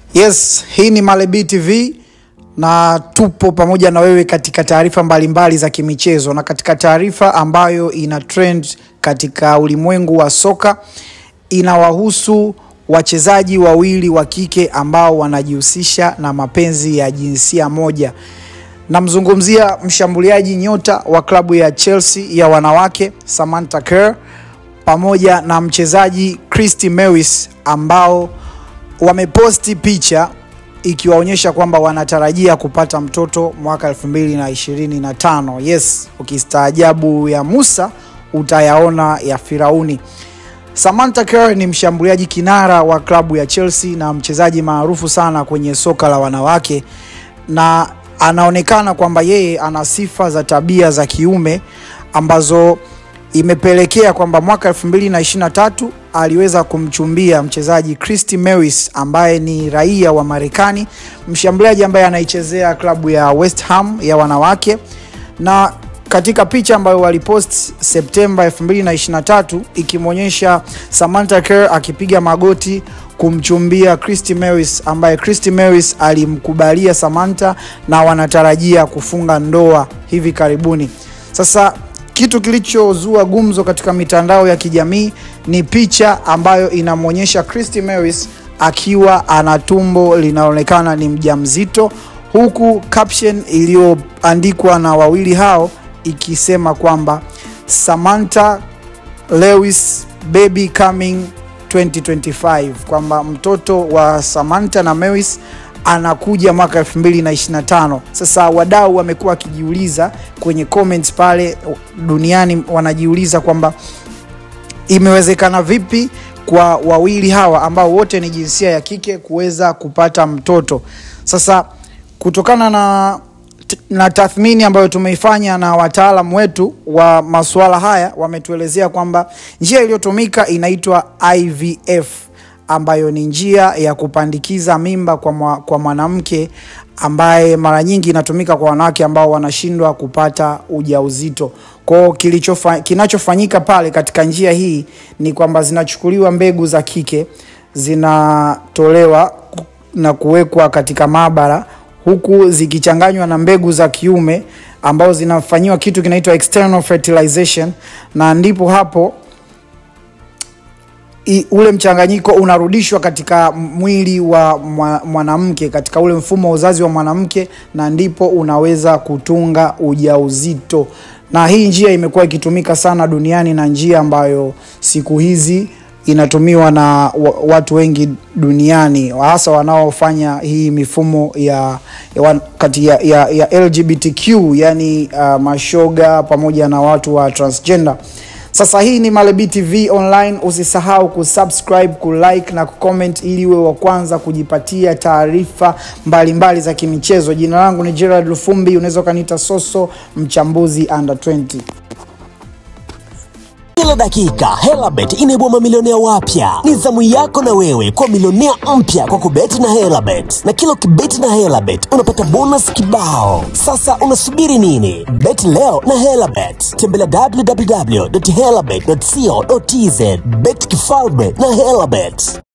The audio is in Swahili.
Yes, hii ni Malebi TV na tupo pamoja na wewe katika taarifa mbalimbali za kimichezo na katika taarifa ambayo ina trend katika ulimwengu wa soka inawahusu wachezaji wawili wa kike ambao wanajihusisha na mapenzi ya jinsia moja. Namzungumzia mshambuliaji nyota wa klabu ya Chelsea ya wanawake Samantha Kerr pamoja na mchezaji Christy Mewis ambao wameposti picha ikiwaonyesha kwamba wanatarajia kupata mtoto mwaka 2025. Yes, ukistaajabu ya Musa utayaona ya Firauni. Samantha Kerr ni mshambuliaji kinara wa klabu ya Chelsea na mchezaji maarufu sana kwenye soka la wanawake na anaonekana kwamba yeye ana sifa za tabia za kiume ambazo imepelekea kwamba mwaka 2023 aliweza kumchumbia mchezaji Christy Mewis ambaye ni raia wa Marekani, mshambuliaji ambaye anaichezea klabu ya West Ham ya wanawake. Na katika picha ambayo walipost Septemba 2023 ikimwonyesha Samantha Kerr akipiga magoti kumchumbia Christy Mewis ambaye Christy Mewis alimkubalia Samantha na wanatarajia kufunga ndoa hivi karibuni. Sasa kitu kilichozua gumzo katika mitandao ya kijamii ni picha ambayo inamwonyesha Christy Mewis akiwa ana tumbo linaonekana ni mjamzito, huku caption iliyoandikwa na wawili hao ikisema kwamba Samantha Lewis baby coming 2025, kwamba mtoto wa Samantha na Mewis anakuja mwaka 2025. Sasa wadau wamekuwa wakijiuliza kwenye comments pale duniani, wanajiuliza kwamba imewezekana vipi kwa wawili hawa ambao wote ni jinsia ya kike kuweza kupata mtoto. Sasa kutokana na na tathmini ambayo tumeifanya na wataalamu wetu wa masuala haya wametuelezea kwamba njia iliyotumika inaitwa IVF ambayo ni njia ya kupandikiza mimba kwa, mwa, kwa mwanamke ambaye mara nyingi inatumika kwa wanawake ambao wanashindwa kupata ujauzito. Kwao kinachofanyika pale katika njia hii ni kwamba zinachukuliwa mbegu za kike zinatolewa na kuwekwa katika maabara huku zikichanganywa na mbegu za kiume ambao zinafanyiwa kitu kinaitwa external fertilization, na ndipo hapo I, ule mchanganyiko unarudishwa katika mwili wa mwanamke katika ule mfumo wa uzazi wa mwanamke, na ndipo unaweza kutunga ujauzito. Na hii njia imekuwa ikitumika sana duniani na njia ambayo siku hizi inatumiwa na watu wengi duniani hasa wanaofanya hii mifumo ya, ya, kati ya, ya, ya LGBTQ yani uh, mashoga pamoja na watu wa transgender. Sasa hii ni Malebi TV online. Usisahau kusubscribe, kulike na kucomment ili uwe wa kwanza kujipatia taarifa mbalimbali za kimichezo. Jina langu ni Gerald Lufumbi, unaweza ukaniita Soso, mchambuzi under 20. Kila dakika Helabet inaibua mamilionea wapya. Ni zamu yako na wewe kwa milionea mpya kwa kubeti na Helabet, na kila ukibeti na Helabet unapata bonus kibao. Sasa unasubiri nini? Beti leo na Helabet. Tembelea www.helabet.co.tz. Bet kifalme na Helabet.